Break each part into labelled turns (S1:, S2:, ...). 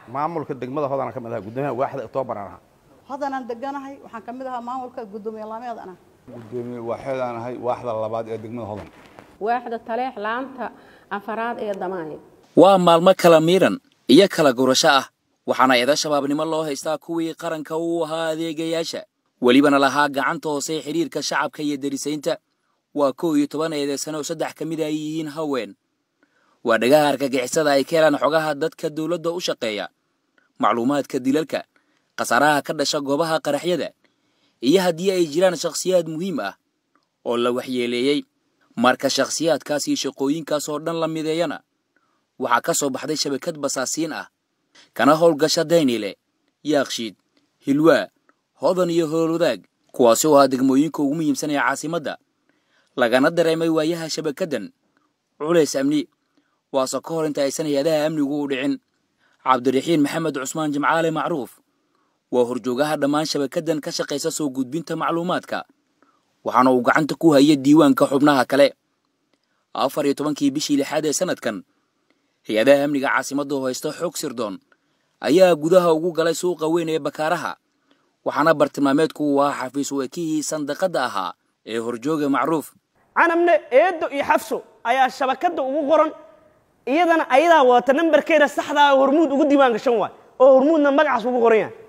S1: maamulka degmada hodana ka mid ahaa guddoomiyaha waaxda octoobaran ahaa
S2: hodanaan deganahay waxaan ka mid ahaa maamulka guddoomiye laameedana
S3: gudoomiye waaxeedaan ahay waaxda labaad ee degmada hodan
S4: waaxda taleex laanta afaraad ee damaanid
S5: waa maalmo kala miiran iyo kala gurasho ah waxaana eeda shabaabnimo loo haystaa kuwii qaranka uu ahaa adeegayaasha welibana lahaa gacanta hoose xidhiirka shacabka iyo derisaynta waa kow iyo toban eedeysano oo saddex ka mid ay yihiin haween waa dhagaha argagixisada ay ka helaan xogaha dadka dowladda u shaqeeya macluumaadka dilalka khasaaraha ka dhasha goobaha qaraxyada iyo haddii ay jiraan shakhsiyaad muhiim ah oo la waxyeeleeyey marka shakhsiyaadkaas iyo shaqooyinkaas oo dhan la mideeyana waxaa ka soo baxday shabakad basaasiin ah kana howlgasha daynile yaakshiid hilwaa hodan iyo howlwadaag kuwaasi oo ah degmooyinka ugu muhiimsan ee caasimadda lagana dareemay waayaha shabakaddan culays amni waase ka hor inta aysan hay-adaha amnigu u dhicin cabdiraxiin maxamed cusmaan jimcaale macruuf waa horjoogaha dhammaan shabakaddan ka shaqaysa soo gudbinta macluumaadka waxaana uu gacanta ku haya diiwaanka xubnaha kale afar iyo tobankii bishii lixaad ee sanadkan hay-adaha amniga caasimadda oo haysta xog sirdoon ayaa gudaha ugu galay suuqa weyn ee bakaaraha waxaana bartilmaameedku uu ahaa xafiis weekihii sandaqadda ahaa ee horjooga macruuf
S6: canabne eedo iyo xafso ayaa shabakadda ugu qoran iyadana ayadaa wadata nambarkeeda saxdaa hormuud ugu diiwaan gashan waay oo hormuudna magacaas ugu qoran yahay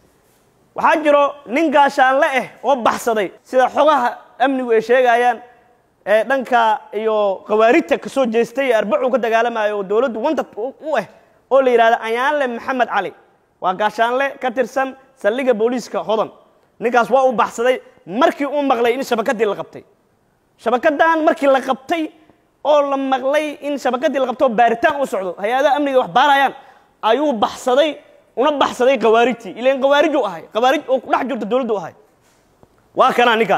S6: waxaa jiro nin gaashaanle ah oo baxsaday sida xogaha amnigu ay sheegayaan ee dhanka iyo khawaarijta ka soo jeestay ee arbacuu ka dagaalamayo oo dowladdu wantad u ah oo la yidhahdo ayaanle maxamed cali waa gaashaanle ka tirsan saldhigga booliiska hodan ninkaas waa u baxsaday markii uu maqlay in shabakaddii la qabtay shabakaddan markii la qabtay oo la maqlay in shabakaddii la qabto baaritaan u socdo hay-adaha amniga wax baarayaan ayuu baxsaday una baxsaday khawaarijtii ilan khawaarij u ahay khawaarij oo ku dhex jirto dowladdu ahay waa kanaa ninkan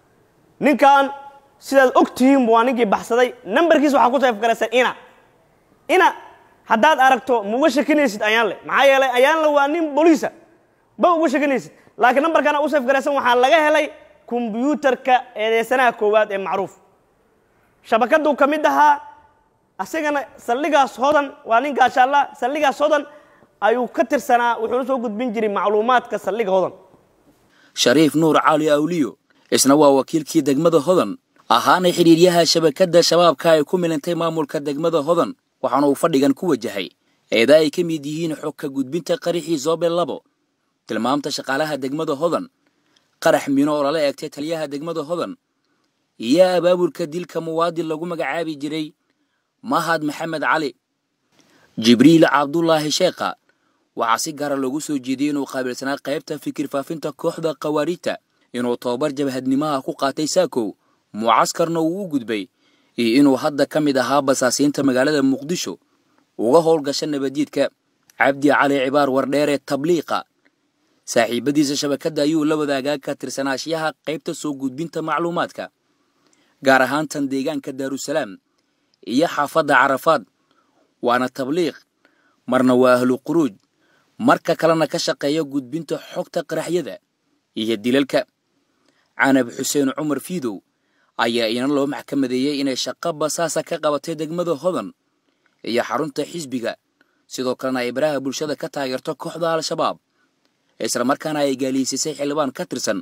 S6: ninkan sidaad og tihiin waa ninkii baxsaday nambarkiisa waxaa ku sayfgaraysa ina ina haddaad aragto ma uga shakinaysid ayaanle maxaa yeelay ayaanle waa nin boliisa ba uga shakinaysid laakiin nambarkana u sayfgaraysan waxaa laga helay kombyuutarka eedeysanaha koowaad ee macruuf shabakaduu ka mid ahaa asigana saldhigaas hodan waa nin gaashaalla saldhigaas hodan ayuu ka tirsanaa wuxuuna soo gudbin jiray macluumaadka saldhiga hodan
S5: shariif nuur cali awliyo isna waa wakiilkii degmada hodan ahaana xidhiiryaha shabakadda shabaabka ay ku milantay maamulka degmada hodan waxaana uu fadhigan ku wajahay eeda ay ka mid yihiin xogka gudbinta qaraxii zoobe labo tilmaamta shaqaalaha degmada hodan qarax mino oo lala eegtay taliyaha degmada hodan iyo abaabulka dilka muwaadin lagu magacaabi jiray mahad maxamed cali jibriil cabdulaahi sheekha waxaa si gaara loogu soo jeediyey inuu qaabilsanaa qaybta fikir faafinta kooxda khawaarijta inuu tobabar jabhadnimaha ku qaatay saakow mucaskarna uu u gudbay iyo inuu hadda ka mid ahaa basaasiinta magaalada muqdisho uga howlgasha nabaddiidka cabdi cali cibaar wardheere tabliiqa saaxiibadiisa shabakadda ayuu la wadaagaa ka tirsanaashiyaha qaybta soo gudbinta macluumaadka gaar ahaan tan deegaanka daarusalaam iyo xaafadda carafaad waana tabliiq marna waa ahlu quruuj marka kalena ka shaqeeya gudbinta xogta qaraxyada iyo dilalka canab xuseen cumar fiidow ayaa ina loo maxkamadeeyey inay shaqo basaasa ka qabatay degmada hodan iyo xarunta xisbiga sidoo kalena ay baraha bulshada ka taageerto kooxda al-shabaab islamarkaana ay gaaliisisay xildhibaan ka tirsan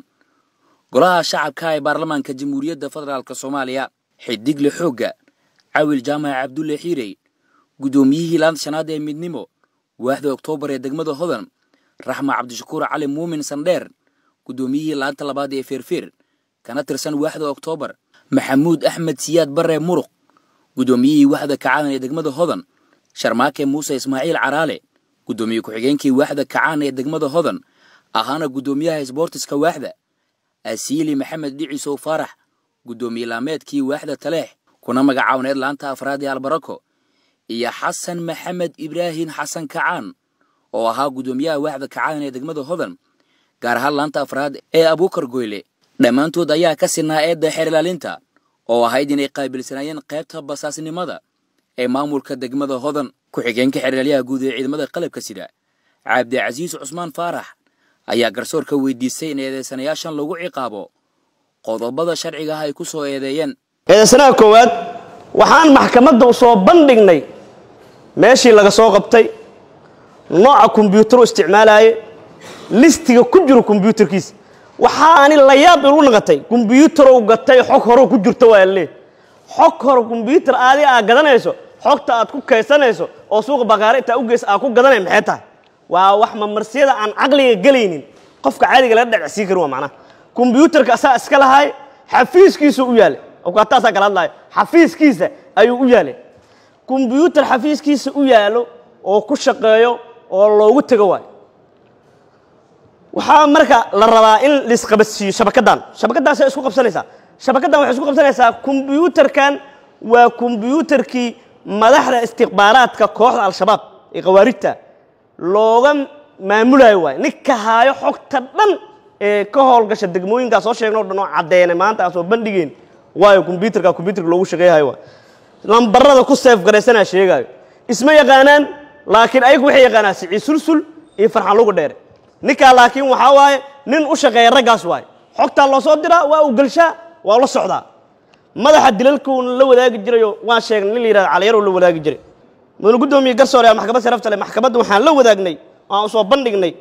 S5: golaha shacabka ee baarlamaanka jamhuuriyadda federaalk soomaaliya xidigle xoogga cawil jaamac cabdulle xiirey guddoomiyihii laanta shanaad ee midnimo waaxda oktoobar ee degmada hodan raxma cabdishakuur cali muumin sandheer guddoomiyihii laanta labaad ee feerfeer kana tirsan waaxda oktoobar maxamuud axmed siyaad barre muruq guddoomiyihii waaxda kacaan ee degmada hodan sharmaake muuse ismaaciil caraale guddoomiye ku-xigeenkii waaxda kacaan ee degmada hodan ahaana guddoomiyaha isboortiska waaxda asiili maxamed dhicisow faarax guddoomiye laameedkii waaxda taleex kuna magacaawaneed laanta afraad ee albarako iyo xasan maxamed ibraahin xasan kacaan oo ahaa guddoomiyaha waaxda kacaan ee degmada hodan gaar ahaan laanta afraad ee abuukar goyle dhammaantood ayaa ka sinaa eedda xeer ilaalinta oo ahayd inay qaabilsanaayeen qaybta basaasnimada ee maamulka degmada hodan ku-xigeenka xeeralyaha guud ee ciidamada qalabka sida cabdicasiis cusmaan faarax ayaa garsoorka weydiistay in eedeysanayaashan lagu ciqaabo qodobada sharciga ah ay ku soo eedeeyeen
S6: eedeysanaha koowaad waxaan maxkamadda u soo bandhignay meeshii laga soo qabtay nooca kombyuutaru isticmaalaye listiga ku jiro kombyuutarkiisa waxaani la yaab ilu naqatay kombyuutarow gatay xog horo ku jirto waa lee xog hore kombyuutar aadi aad gadanayso xogta aad ku kaysanayso oo suuqa bakaare intaa u geysa aad ku gadanay maxay tahay waa wax mamarsiyada aan caqliga gelaynin qofka caadiga laga dhacsiin karin waa macnaha kombyuutarka asaa iska lahay xafiiskiisu u yaalay awkaataasaa kala hadlayo xafiiskiisa ayuu u yaalay kombyuutar xafiiskiisa u yaalo oo ku shaqeeyo oo loogu tego waayo waxaa marka la rabaa in laisqabadsiiyo shabakaddan shabakaddaasay isku qabsanaysaa shabakaddan waxay isku qabsanaysaa kombyuutarkan waa kombyuutarkii madaxda istikhbaaraadka kooxda al-shabaab ee khawaarijta looga maamulayo waayo ninka haayo xogta dhan ee ka howlgasha degmooyinkaa soo sheegno o dhan oo caddeynay maanta aan soo bandhigeen waayo kombyuutarka kombyuutarka loogu shaqeeyahayo waay lambarada ku seef garaysanaa sheegaayo isma yaqaanaan laakiin ayagu waxay yaqaanaan sicii sulsul iyo farxan lugu dheere ninkaa laakiin waxaa waaye nin u shaqeeya raggaas waaye xogtaa loo soo diraa waa uu gelshaa waa la socdaa madaxa dilalkuuna la wadaagi jirayo waan sheegnay nin la yihahdo caliyaruu la wadaagi jiray mudane guddoomiye garsoore aa maxkamad sharafta leh maxkamadda waxaan la wadaagnay aan soo bandhignay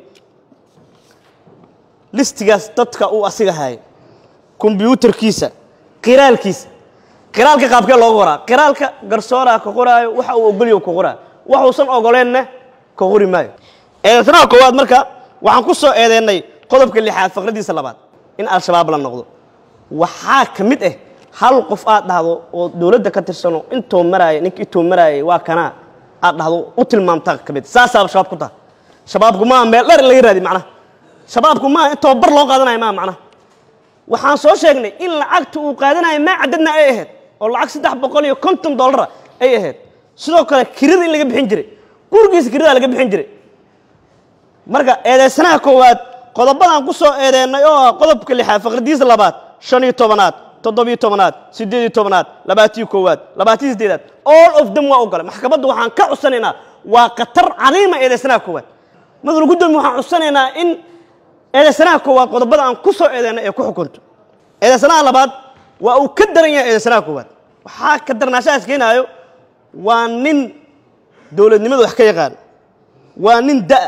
S6: listigaas dadka uu asiga hayay kombyuutarkiisa qiraalkiisa qiraalka qaabkee looga qoraa qiraalka garsooraa ka qoraayo waxa uu ogolyo ka qoraayo waxuusan ogoleenna ka qori maayo eedeysanaha koowaad marka waxaan ku soo eedeennay qodobka lixaad faqradiisa labaad in al-shabaab la noqdo waxaa ka mid ah hal qof aad dhahdo oo dowladda ka tirsano intuu maraaya ninka intuu maraayay waa kanaa aad dhahdo u tilmaamtaa ka mid saasaaba shabaab ku taha shabaabku maaha meel dheer in laga raadi macnaha shabaabku maaha in tababar loo qaadanayo maaha macnaha waxaan soo sheegnay in lacagta uu qaadanayo maa cadadna ay ahayd oo lacag saddex boqol iyo konton dollara ay ahayd sidoo kale kirada in laga bixin jiray gurigiisa kirada laga bixin jiray marka eedeysanaha koowaad qodobadaan ku soo eedeennay oo ah qodobka lixaad faqradiisa labaad shan iyo tobanaad toddobiyo tobanaad siddeed iyo tobanaad labaatiyo koowaad labaatiyo siddeedaad all of them waa ogolay maxkamadda waxaan ka cudsanaynaa waa khatar cadiima eedeysanaha koowaad madal guddoomiye waxaan cudsanaynaa in eedeysanaha koowaad qodobada aan ku soo eedeennay ee ku xukunto eedeysanaha labaad waa uu ka daran yahay eedeysanaha koowaad waxaa ka darnaashahaas keenaayo waa nin dowladnimada wax ka yaqaan waa nin da'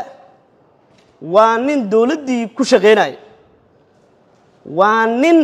S6: waa nin dowladdii ku shaqaynaya waa nin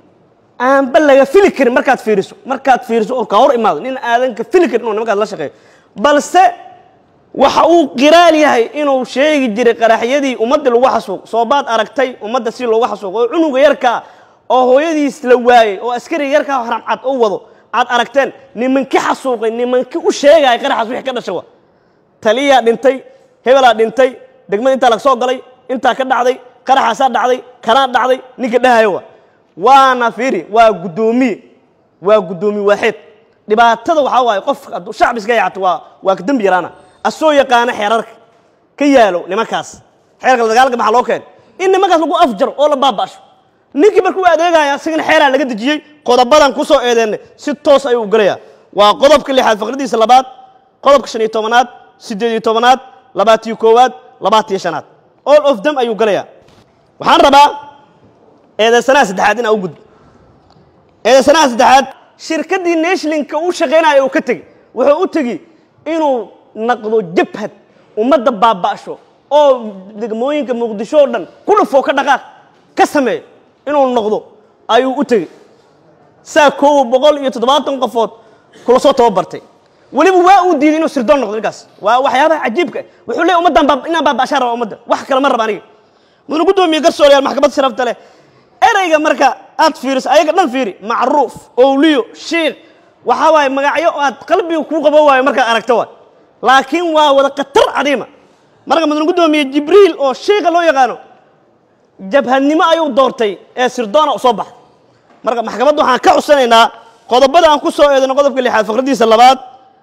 S6: aanba laga fili karin markaad fiiriso markaad fiiriso oo ka hor imaado nin aadan ka fili karin inuu nimankaas la shaqeeyo balse waxa uu qiraal yahay inuu sheegi jiray qaraxyadii ummadda lagu xasuuq soobaad aragtay ummadda si loogu xasuuq oo cunuga yarkaa oo hooyadiis la waayey oo askariga yarkaa haramcad u wado aad aragteen nimankii xasuuqay nimankii u sheegaya qaraxaas wixii ka dhasha wa taliyaa dhintay hebelaa dhintay degmada intaa laga soo galay intaa ka dhacday qaraxaasaa dhacday kanaa dhacday ninka dhahayo wa waana fiiri waa guddoomiye waa guddoomiye waaxeed dhibaatada waxaa waaye qof hadduu shacbi iska yacato waa waa ka dembi yaraana asoo yaqaana xeerarka ka yaalo nimankaas xeerka dagaalka maxaa loo keenay in nimankaas lagu afjaro oo la baaba'sho ninkii markuu adeegaya asigana xeeraa laga dejiyey qodobadan ku soo eedeennay si toos ayuu u gelayaa waa qodobka lixaad faqradiisa labaad qodobka shan iyo tobanaad siddeed iyo tobanaad labaatiyo koowaad labaatiyo shanaad all of them ayuu gelayaa waxaan rabaa eedeysanaha saddexaad inaa u gudbo eedeysanaha saddexaad shirkaddii nashlinka uu shaqaynaya uu ka tegey wuxuu u tegi inuu naqdo jabhad ummadda baaba'sho oo degmooyinka muqdisho oo dhan ku dhufoo ka dhaqaaq ka sameeyo inuu noqdo ayuu u tegey saa koowa boqol iyo toddobaatan qofood kula soo tababartay weliba waa uu diiday inuu sirdoon noqdo ninkaas waa waxyaabaha cajiibka ah wuxuu leeyahy ummaddan baab inaan baaba'shaan raba ummadda wax kale ma raba aniga mudane guddoomiye garsooreyaal maxkamad sharafta leh ereyga marka aad fiiriso ayaga dhan fiiri macruuf owliyo shiikh waxaa waaye magacyo aad qalbiga kuu qabo waayo markaad aragto waay laakiin waa wada khatar cadiima marka mudane guddoomiye jibriil oo shiikha loo yaqaano jabhadnimo ayuu doortay ee sirdoona u soo baxday marka maxkamadda waxaan ka cudsanaynaa qodobada aan ku soo eedano qodobka lixaad faqradiisa labaad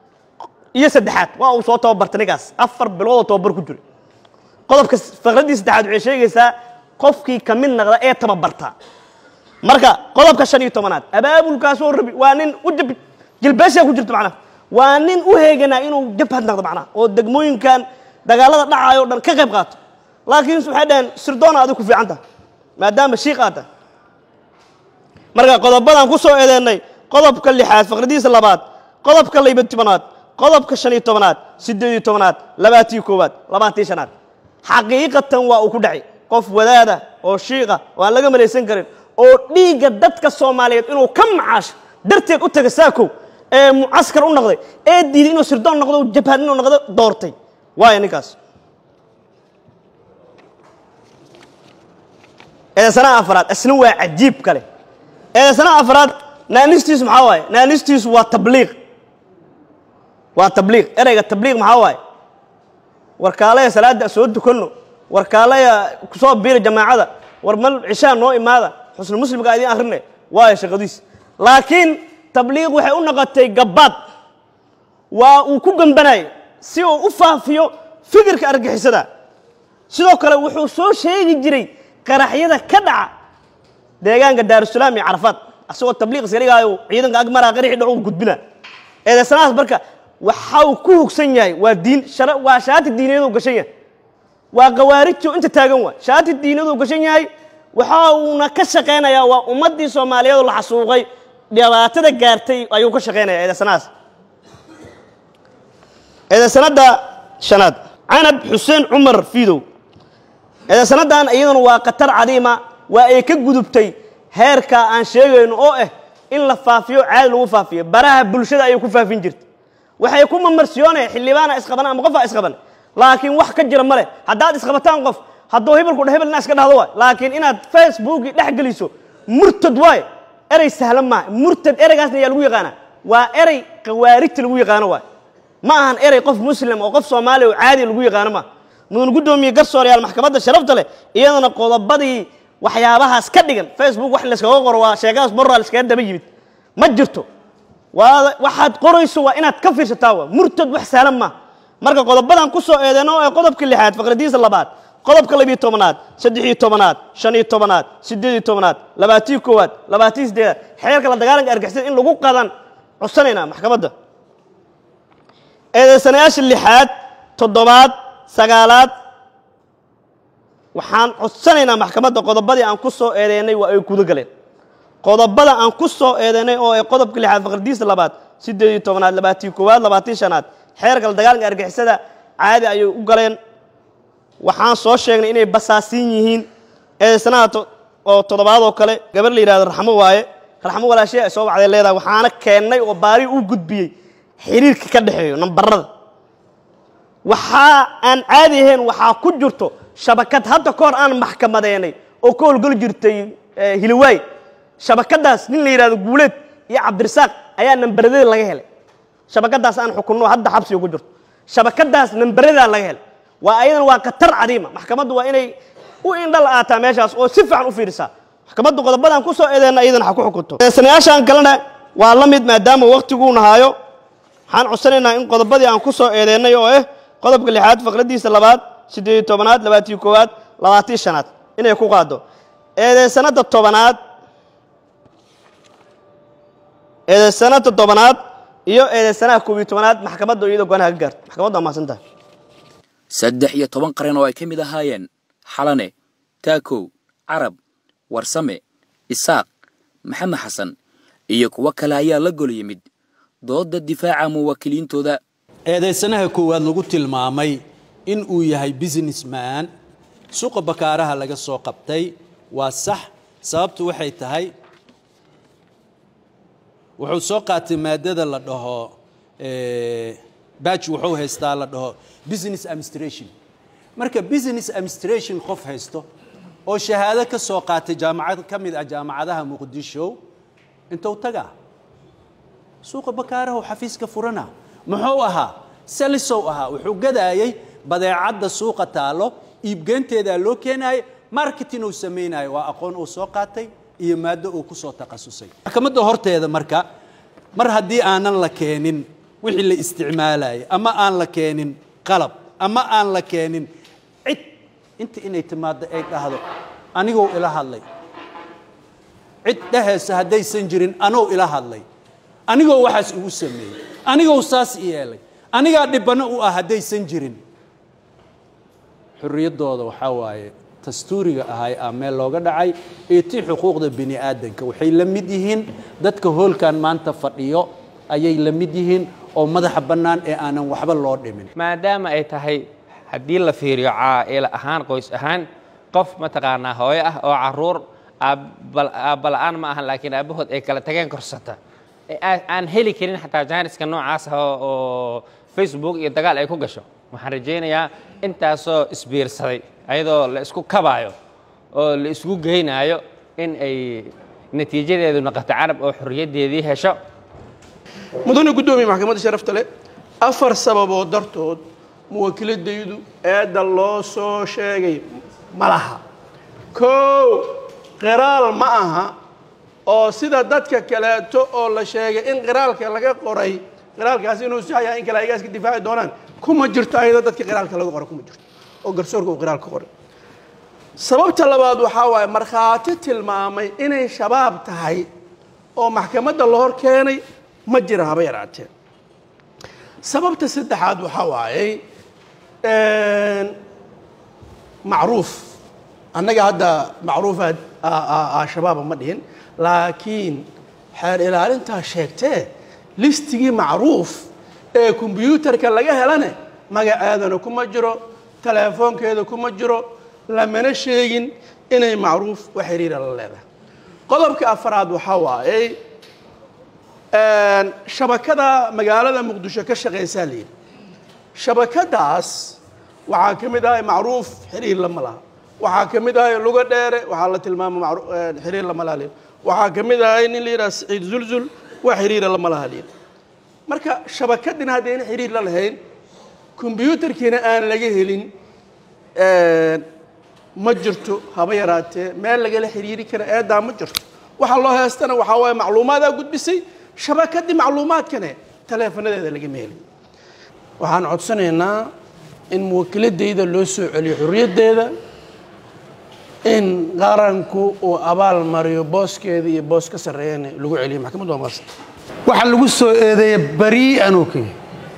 S6: iyo saddexaad waa uu soo tababartay ninkaas afar biloodoo tababar ku jiray qodobka faqradii saddexaad waxay sheegaysaa qofkii ka mid naqda ee tababarta marka qodobka shan iyo tobanaad abaabulkaasoo rabi waa nin u jab jilbeeshaa ku jirto macnaha waa nin u heeganaa inuu jabhad naqdo macnaha oo degmooyinkan dagaalada dhacayo o dhan ka qayb qaato laakiin waxay dhaheen sirdoona adig ku fiican taha maadaama shiik aad tahay marka qodobadaan ku soo eedeennay qodobka lixaad faqradiisa labaad qodobka layba tobanaad qodobka shan iyo tobanaad siddeed iyo tobanaad labaatii koowaad labaatii shanaad xaqiiqatan waa uu ku dhacay qof wadaada oo shiiqa oo aan laga malaysan karin oo dhiigga dadka soomaaliyeed inuu ka macaasho darteed u taga saakow ee mucaskar u noqday ee diiday inuu sirdoon noqdo jabhad inuu noqdo doortay waaya ninkaas eedaysanaha afraad isna waa cajiib kale eedaysanaha afraad naanistiisu maxaa waaye naanistiisu waa tabliiq waa tabliiq ereyga tabliiq maxaa waaye warkaalaya salaada soo dukanno warkaalaya kusoo biira jamaacada war mal cishaa noo imaada xusnu muslimka idiin akhrine waayo shaqadiis laakiin tabliiq waxay u noqotay gabbaad waa uu ku gambanayo si uu u faafiyo fikirka argixisada sidoo kale wuxuu soo sheegi jiray qaraxyada ka dhaca deegaanka daarusalaam iyo carafaad asagoo tabliiq iska dhigaayo ciidanka agmaraa qaraxii dhacu gudbina eedaysanahaas marka waxa uu ku hugsan yahay waa diin shara waa shaati diiniyadu gashan yahay waa khawaarijtu inta taagan waa shaati diiniyadu gashan yahay waxa uuna ka shaqaynayaa waa ummaddii soomaaliyeed oo la xasuuqay dhibaatada gaartay ayuu ka shaqaynaya eedaysanahaas eedaysanada shanaad canab xuseen cumar fiidow eedaysanadan iyaduna waa khatar cadiima waa ay ka gudubtay heerka aan sheegayno oo ah in la faafiyo caadi lagu faafiyo baraha bulshada ayay ku faafin jirtay waxay ku mamarsiyoonaya xildhibaana isqaban ama qofaa isqaban laakiin wax ka jira male haddaad isqabataan qof hadduu hebelku dha hebelna iska dhahdo waay laakiin inaad facebookii dhex geliso murtad waay erey sahlan maaha murtad ereygaasna ayaa lagu yaqaanaa waa erey khawaarijta lagu yaqaano waay ma ahan erey qof muslim oo qof soomaaliya oo caadi lagu yaqaano maaha mudan guddoomiye garsooreyaal maxkamadda sharafta leh iyadana qodobadii waxyaabahaas ka dhigan facebook wax layskaga qoro waa sheekadaas borraa layskaga daba yimid ma jirto waa waxaad qorayso waa inaad ka fiirsataa waa murtad wax sahlan maaha marka qodobadan ku soo eedeyno ee qodobka lixaad faqradiisa labaad qodobka labiyo tobanaad saddex iyo tobanaad shan iyo tobanaad siddeed iyo tobanaad labaatii koowaad labaatii siddeedaad xeerka la dagaalanka argixisada in lagu qadan codsanaynaa maxkamadda eedeysanayaasha lixaad toddobaad sagaalaad waxaan codsanaynaa maxkamadda qodobadii aan ku soo eedeynay waa ay guda galeen qodobada aan ku soo eedeynay oo ay qodobka lixaad faqradiisa labaad siddeed iyo tobanaad labaatii koowaad labaatii shanaad xeerka la dagaalanka argixisada caadi ayay u galeen waxaan soo sheegnay inay basaasiin yihiin eedeysanaha oo toddobaad oo kale gabar la yidhahdo raxmo waaye raxmo walaashee ay soo wacday leedahay waxaana keennay oo baari u gudbiyey xiriirka ka dhexeeyo nambarada waxaa aan caadi ahayn waxaa ku jirto shabakad hadda ka hor aan maxkamadeynay oo ka howlgeli jirtay hiliwaay shabakadaas nin la yidhahdo guuleed iyo cabdirasaaq ayaa nambaradeeda laga helay shabakadaas aan xukunno hadda xabsiga ku jirto shabakadaas nambaradaa laga helay waa ayadan waa khatar cadiima maxkamaddu waa inay u indhal aataa meeshaas oo si fiican u fiirisaa maxkamaddu qodobadan ku soo eedeenna iyadan ha ku xukunto sanayaashaan kalena waa la mid maadaama waktiguu nahaayo waxaan codsanaynaa in qodobadii aan ku soo eedeennay oo ah qodobka lixaad faqradiisa labaad siddeed iyo tobanaad labaatii koowaad labaatii shanaad inay ku qaado eedeysanada tobanaad eedeysanada tobanaad iyo eedeysanaha koob iyo tobanaad maxkamadda iyadoo go-aanaha ka gaarto maxkamaddu waa mahadsan tahay
S5: saddex iyo toban qaran oo ay ka mid ahaayeen xalane taakow carab warsame isaaq maxamed xasan iyo kuwo kale ayaa la gol yimid doodda difaaca muwaakiliintooda
S7: eedaysanaha koowaad lagu tilmaamay in uu yahay businessman suuqa bakaaraha laga soo qabtay waa sax sababtu waxay tahay wuxuu soo qaatay maadada la dhaho baj wuxuu haystaa la dhaho business administration marka business administration qof haysto oo shahaado ka soo qaatay jaamacad ka mid ah jaamacadaha muqdisho intuu tagaa suuqa bakaaraha oo xafiiska furana muxuu ahaa salisow ahaa wuxuu gadaayey badeecadda suuqa taalo iibgeynteedaa loo keenaayay marketing uu samaynayo waa aqoon uu soo qaatay iyo maaddo uu ku soo takhasusay maxkamadda horteeda marka mar haddii aanan la keenin wixii la isticmaalayay ama aan la keenin qalab ama aan la keenin cid inta inay timaaddo ay dhahdo anigou ila hadlay cid dhehaysa haddaysan jirin anuu ila hadlay anigoo waxaas igu sameeyey anigou saas i yeelay anigaa dhibano u ah haddaysan jirin xurriyaddooda waxaa waaye dastuuriga ahay aa meel looga dhacay iyo tii xuquuqda bini aadanka waxay la mid yihiin dadka hoolkan maanta fadhiyo ayay la mid yihiin oo madaxa bannaan ee aanan waxba loo dhimin
S8: maadaama ay tahay haddii la fiiriyo caa'ila ahaan qoys ahaan qof mataqaanaa hooyo ah oo caruur aabbala'aan ma ahan laakiin aabbahood ay kala tageen korsata ee aa- aan heli karin xataa jaaniska noocaas ah oo- oo facebook iyo dagaal ay ku gasho waxaan rajaynayaa intaasoo isbiirsaday ayadoo la isku kabaayo oo la isku geynaayo in ay natiijadeedu noqoto carab oo xorriyaddeedii hesho
S9: mudane guddoomiye maxkamadda sharafta leh afar sababood dartood muwakiladaydu eedda loo soo sheegay ma laha kow qiraal ma aha oo sida dadka kaleeto oo la sheegay in qiraalka laga qoray qiraalkaasi inuu sax yahay in kale ayagaa iska difaaci doonaan kuma jirto ayada dadka qiraalka laga qoray kuma jirto oo garsoorka uu qiraalka qoray sababta labaad waxaa waaye markhaati tilmaamay inay shabaab tahay oo maxkamadda la hor keenay ma jira haba yaraatee sababta saddexaad waxaa waayey macruuf annaga hadda macruufa shabaaba ma dhihin laakiin xeer ilaalintaa sheegtee listigii macruuf ee kombyuutarka laga helane magaceedana kuma jiro teleefoonkeeda kuma jiro lamana sheegin inay macruuf wax xiriira la leedahay qodobka afaraad waxaa waayey shabakada magaalada muqdisho ka shaqaysaa la yidhi shabakadaas waxaa ka mid ahay macruuf xiriir lama laha waxaa ka mid ahay luga dheere waxaa la tilmaama macru- xiriir lama laha layidhi waxaa ka mid ahay nin la yidhaha saciid zulzul wax xiriira lama laha layidhi marka shabakadina haddayna xiriir la lahayn kombyuutarkiina aan laga helin ma jirto haba yaraatee meel lagala xiriiri kara eedaa ma jirto waxa loo heestana waxaa waaye macluumaadaa gudbisay shabakadii macluumaadkane taleefanadeeda lagama helin waxaan codsanaynaa in muwakiladayda loo soo celiyo xorriyaddeeda in qaranku uu abaal mariyo booskeeda iyo boos ka sarreeyana lagu celiyo maxkamaddu waa maasanta
S10: waxaa lagu soo eedeeya berii'an uu ka yahay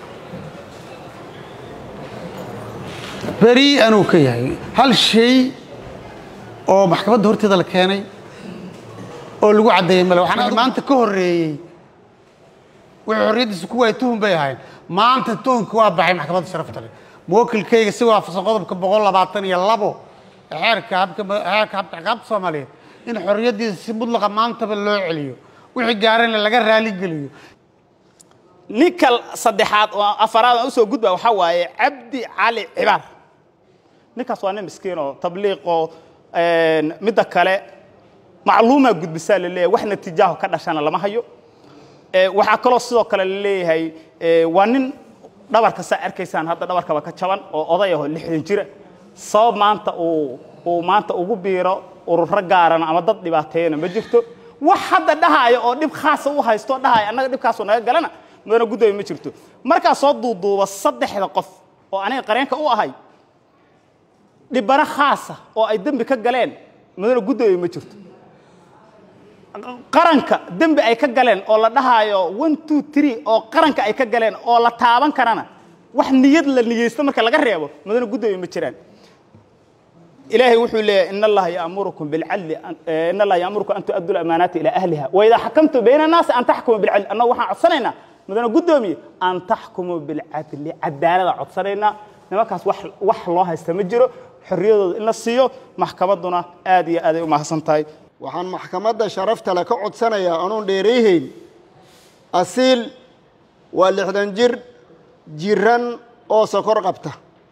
S10: berii'an uu ka yahay hal shay oo maxkamadda horteeda la keenay oo lagu caddeeyey male waxaan maanta ka horreeyey wixii xorriyaddiisa ku waayay tuhun bay ahayn maanta tuhunka waa baxay maxkamadda sharafta leh muwakilkayga si waafaqsan qodobka boqol labaatan iyo labo ee xeerka habka xeerka habka ciqaabta soomaaliyeed in xorriyaddiisa si mudlaqa maantaba loo celiyo wixii gaarayna laga raali geliyo
S6: ninka saddexaad oo afaraad aan usoo gudba waxaa waaye cabdi cali cibaar ninkaas waa nin miskiin oo tabliiq oo midda kale macluumaa gudbisaa la leeyahay wax natiijaaho ka dhashana lama hayo Ee, waxaa kaloo sidoo kale la leeyahay ee, waa nin dhabarka saa arkaysaan hadda dhabarkaba ka jaban oo oday aho lixdan jira sabab maanta uu uu maanta ugu biiro ururo gaarana ama dad dhibaateeyana ma jirto wax hadda dhahaayo oo dhib khaasa u haysto dhahaayo annaga dhibkaasoo naga galana mudana guddoomiye ma jirto markaa soo duuduuba saddexda qof oo aniga qareenka u ahay dhibano khaasa oo ay dembi ka galeen mudana guddoomiye ma jirto qaranka dembi ay ka galeen oo la dhahaayo one two three oo qaranka ay ka galeen oo la taaban karana wax niyad la niyeysto marka laga reebo mudana guddoomiye ma jiraan ilaahay wuxuu leeyahay in allaha yaamurukum bilcadli in allaha yaamurukum an tu'addu lamaanaati ilaa ahliha waidaa xakamtum bayna annaasi an taxkumuu bilcadli annagu waxaan codsanaynaa mudana guddoomiye an taxkumuu bilcadli cadaalada codsanaynaa nimankaas wax wax loo haysta ma jiro xorriyadooda in la siiyo maxkamadduna aad iyo aad ay u mahadsan tahay
S11: waxaan maxkamadda sharafta le ka codsanayaa anuun dheerayhayn asiil waa lixdan jir jiran oo sokor qabta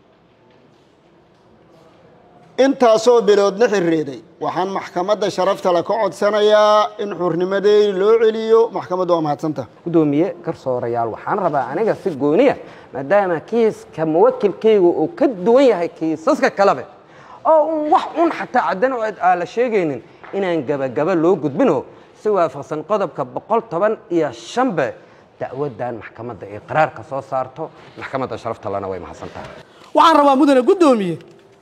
S11: intaasoo biloodna xirreeday waxaan maxkamadda sharafta le ka codsanayaa in xurnimadeedi loo celiyo maxkamaddu waa mahadsanta
S12: gudoomiye garsoorayaal waxaan rabaa aniga si gooniya maadaama kiiska muwakilkaygu uu ka duwan yahay kiisaska kalebe oo un wax un xataa caddan oo aan la sheegaynin inaan gabagaba loo gudbino si waafaqsan qodobka boqol toban iyo shanbe dacwaddan maxkamadda ay qaraarka soo saarto maxkamadda sharafta lana way mahadsantahay
S13: waxaan rabaa mudane guddoomiye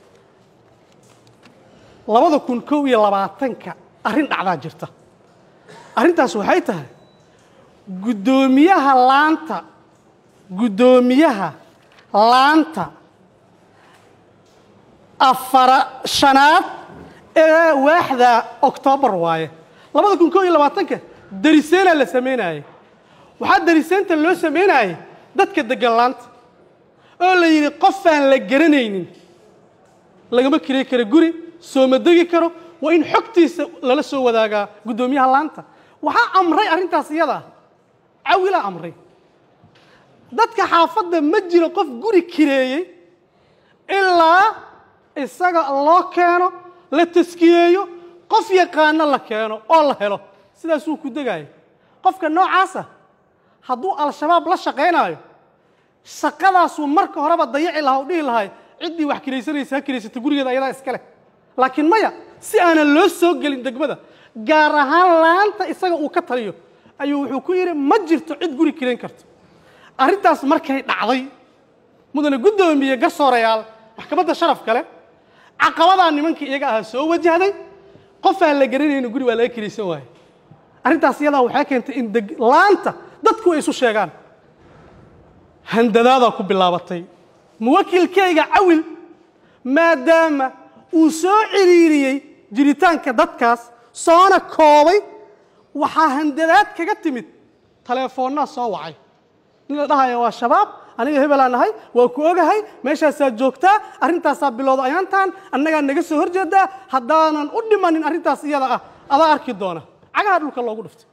S13: labada kun kow iyo labaatanka arrin dhacdaa jirta arrintaas waxay tahay guddoomiyaha laanta guddoomiyaha laanta afara shanaad ee waaxda oktoobar waaye labada kun kow iyo labaatanka dariseena la samaynaayey waxaa dariseenta loo samaynayey dadka degan laanta oo la yidhi qofaan la garanaynin lagama kirey karo guri sooma degi karo waa in xogtiisa lala soo wadaagaa guddoomiyaha laanta waxaa amray arrintaas iyada ah cawilaa amray dadka xaafadda ma jiro qof guri kireeyey ilaa isaga loo keeno la taskiyeeyo qof yaqaano la keeno oo la helo sidaasuu ku degaayo qofka noocaasa hadduu al-shabaab la shaqaynaayo shaqadaasuu marka horeba dayaci lahaa u dhihi lahay ciddii wax kiraysanaysa ha kiraysata gurigeeda ayadaa iska leh laakiin maya si aanan loo soo gelin degmada gaar ahaan laanta isaga uu ka taliyo ayuu wuxuu ku yidhi ma jirto cid guri kirayn karto arrintaas markay dhacday mudane guddoomiye garsoorayaal maxkamadda sharaf kale caqabadaa nimankii iyaga ahaa soo wajahday qof aan la garanaynin guri waa laga kiraysan waaye arrintaas iyadaa waxay keentay in deg laanta dadku ay isu sheegaan handadaadaa ku bilaabatay muwakilkayga cawil maadaama uu soo ciriiriyey jiritaanka dadkaas soona koobay waxaa handadaad kaga timid taleefoonnaa soo wacay nin la dhahaya waa shabaab aniga hebelaan ahay waa ku ogahay meeshaasaa joogtaa arrintaasaa bilowda ayaantaan annagaa naga soo horjeedaa haddaanan u dhimanin arrintaas iyada ah adaa arki doona cagaha dhulka loogu dhiftay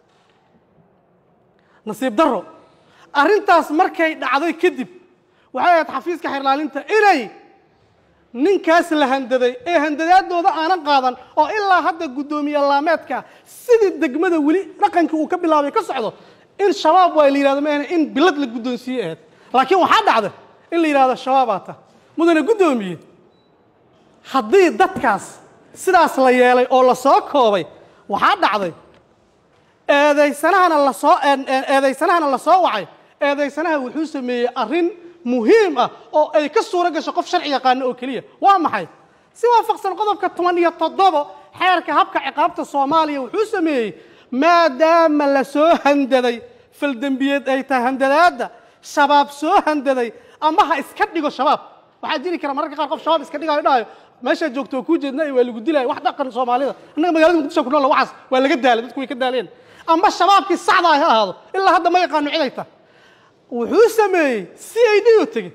S13: nasiib darro arrintaas markay dhacday kadib waxay ahayd xafiiska xirlaalinta inay ninkaas la handaday ee handadaadooda aanan qaadan oo ilaa hadda guddoomiye laameedka sidii degmada weli dhaqankii uu ka bilaabay ka socdo in shabaab waa la yidhahdo maahane in bilad la guddoonsiiye ahayd laakiin waxaa dhacda in la yidhahdo shabaabaa ta mudane guddoomiye haddii dadkaas sidaas la yeelay oo la soo koobay waxaa dhacday eedaysanahana lasoo eedaysanahana la soo wacay eedaysanaha wuxuu sameeyey arrin muhiim ah oo ay ka suuro gasho qof sharci yaqaano oo keliya waa maxay si waafaqsan qodobka toban iyo toddobo xeerka habka ciqaabta soomaaliya wuxuu sameeyey maadaama la soo handaday faldembiyeed ay tahay handadaadda shabaab soo handaday ama ha iska dhigo shabaab waxaa jiri kara mararka qaar qof shabaab iska dhigayo dhahayo meeshaa joogto waa kuu jeedna waa lagu dilaya wax dhaqan soomaalida annaga magaalada muqdisho ku nool waxaas waa laga daalay dadku way ka daaleen ama shabaabkii saxda ah ha ahaado ilaa hadda ma yaqaano cid ay tahay wuxuu sameeyey c i d oo tegey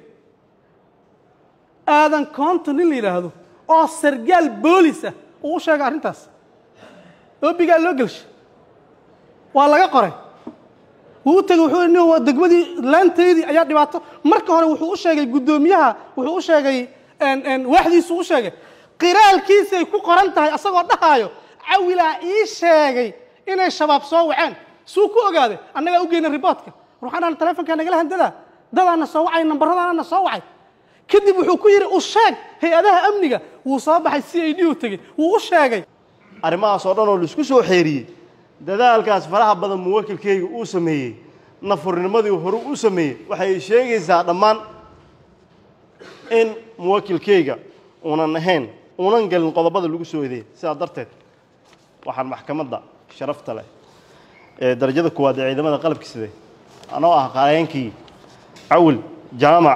S13: aadan coonton nin la yidhaahdo oo sargaal boolis ah uu u sheegay arrintaas oobigaa loo gelshay waa laga qoray wuu u tegey wuxuu nin waa degmadii laantaydii ayaa dhibaato marka hore wuxuu u sheegay guddoomiyaha wuxuu u sheegay waaxdiisu u sheegay qiraalkiisay ku qoran tahay asagoo dhahaayo cawilaa ii sheegay inay shabaab soo waceen suu ku ogaaday annagaa u geyna riboodka ruuxanaan telefonkaa nagala handadaa dadaana soo wacay nambaradaana soo wacay kadib wuxuu ku yidhi u sheeg hay-adaha amniga wuu soo baxay c i d u tegey wuu u sheegay
S14: arrimahaas oo dhan oo laisku soo xeeriyey dadaalkaas faraha badan muwakilkayga uu sameeyey nafurnimadii horu u sameeyey waxay sheegaysaa dhammaan in muwakilkayga uunan ahayn uunan gelin qodobada lagu soo eedeeyey sidaa darteed waxaan maxkamadda sharafta leh ee darajada koowaad ee ciidamada qalabka side anoo ah qareenkii cawil jaamac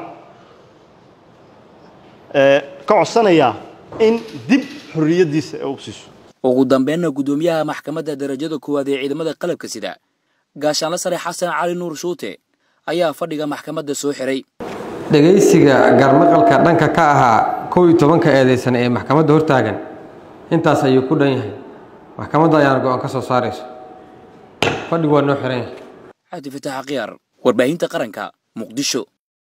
S14: ka codsanayaa in dib xorriyaddiisa ee u siiso
S5: ugu dambeynna guddoomiyaha maxkamadda darajada koowaad ee ciidamada qalabka sida gaashaanla sare xasan cali nuur shuute ayaa fadhiga maxkamadda soo xiray
S15: dhegaysiga garmaqalka dhanka ka ahaa kow iyo tobanka eedeysan ee maxkamadda hortaagan intaas ayuu ku dhan yahay maxkamadda ayaana go-aan ka soo saarayso fadhigu waa noo xiran yahay
S5: cabdi fataax khiyaar warbaahinta qaranka muqdisho